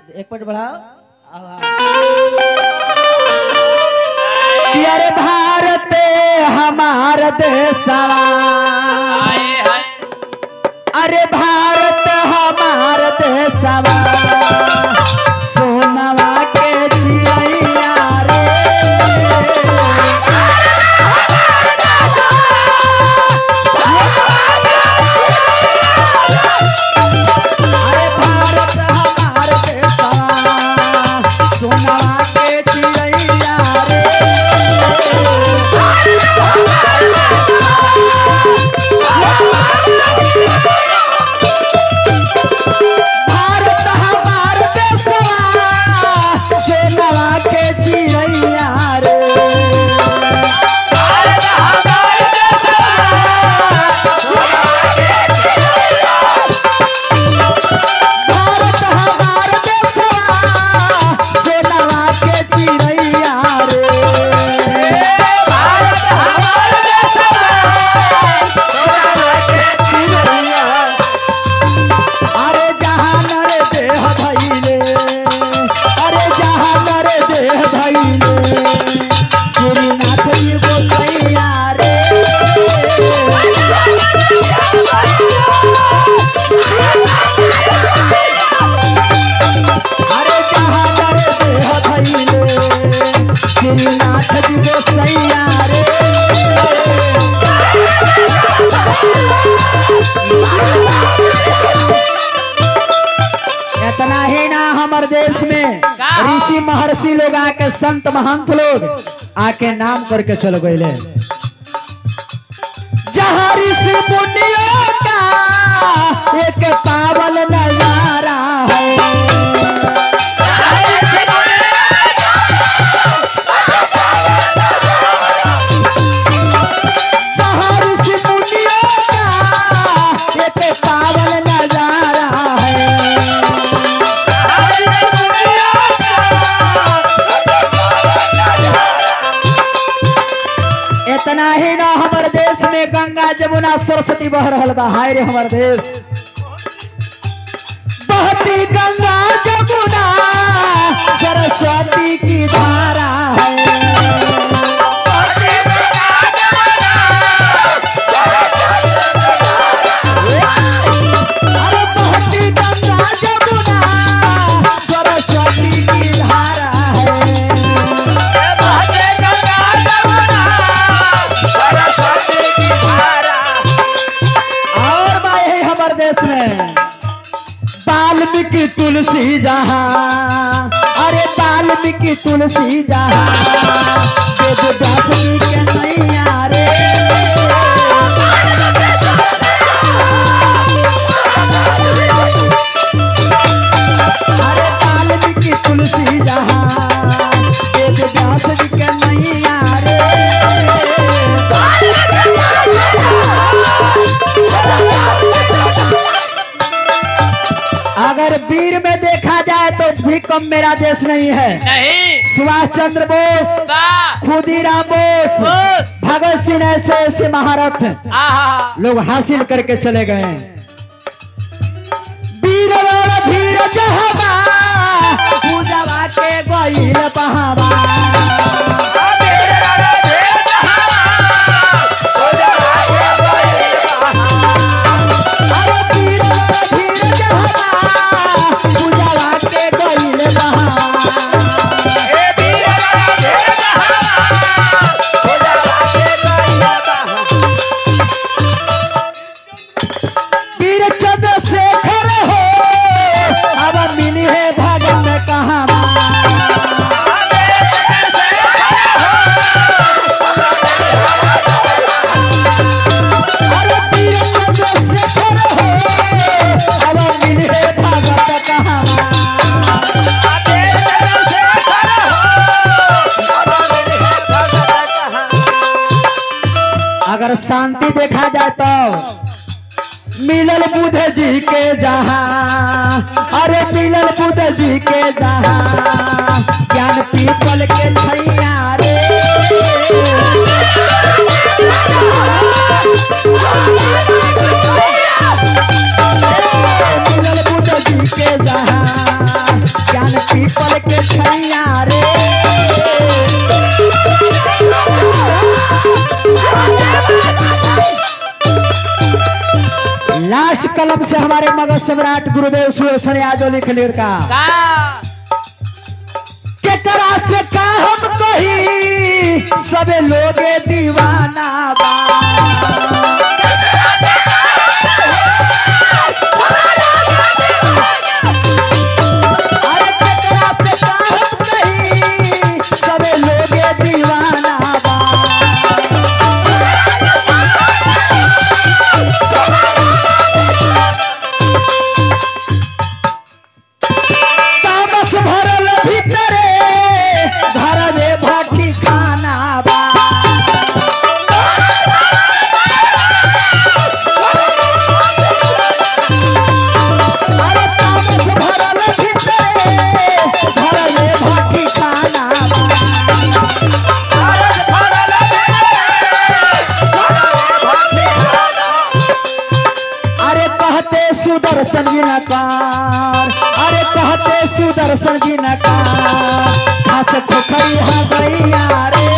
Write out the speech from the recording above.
एक मिनट बढ़ाओ आओ, आओ। कि अरे भारत हमार देशवा हाय हाय अरे भारत हमार देशवा सोनवा के चिड़ैया रे अरे भारत हमार देशवा सोनवा के चिड़ैया रे भारत हमार देशवा सोनवा के चिड़ैया रे भारत हमार देशवा सोनवा के चिड़ैया रे अरे जहाँ नर देह धैले अरे जहाँ नर देह धैले श्रीनाथ जी गोसैया रे अरे जहाँ नर देह धैले श्रीनाथ जी गोसैया रे इतना ही ना हमारे देश में ऋषि महर्षि लोग आके संत महंत लोग आके नाम करके चल गए जहाँ ऋषि मुनियों का एक पावन नजारा है जहाँ ऋषि मुनियों का एक पावन नजारा है इतना ही ना हमारे देश में गंगा जमुना सरस्वती बह रहल बा हाय रे हमार देश बहती गंगा जमुना सरस्वती की धारा है अरे बहती गंगा जमुना सरस्वती की धारा है और बा यही हमारे देश में वाल्मीकि तुलसी जहाँ अरे वाल्मीकि तुलसी जहाँ वेद व्यास जी के नैया रे अरे वाल्मीकि तुलसी जहाँ वेद व्यास जी के नैया रे अगर वीर में देखा जाए तो भी कम मेरा देश नहीं है नहीं सुभाष चंद्र बोस वाह खुदीराम बोस बोस। भगत सिंह ऐसे ऐसे महारथ आहा लोग हासिल करके चले गए वीर और धीर जहबा पूजवा के गईल बहावा अरे वीर और धीर जहबा पूजवा के गईल बहावा वीर चंद्रशेखर हो अब मिली है भगन कहाँ अरे वीर चंद्रशेखर हो अब मिली है भगत कहाँ अगर शांति देखा जाए तो मिलल बुध जी के जहाँ अरे मिलल बुध जी के जहाँ ज्ञान पीपल के छैया रे मिलल बुध जी के जहाँ कलम से हमारे मगध सम्राट गुरुदेव सुरेशन यादव लिख लिखा का केकरा से का हम कही सबे लोगे दीवाना बा अरे केकरा से का हम कही सबे लोगे दीवाना बा तामस भरल भीतरे घर में भाटी खाना बा अरे तामस भरल भीतरे घर में भाटी खाना बा अरे कहते सुदर्शन जी नकार अरे कहते सुदर्शन जी नकार हंस खुखरी हाँ गैया रे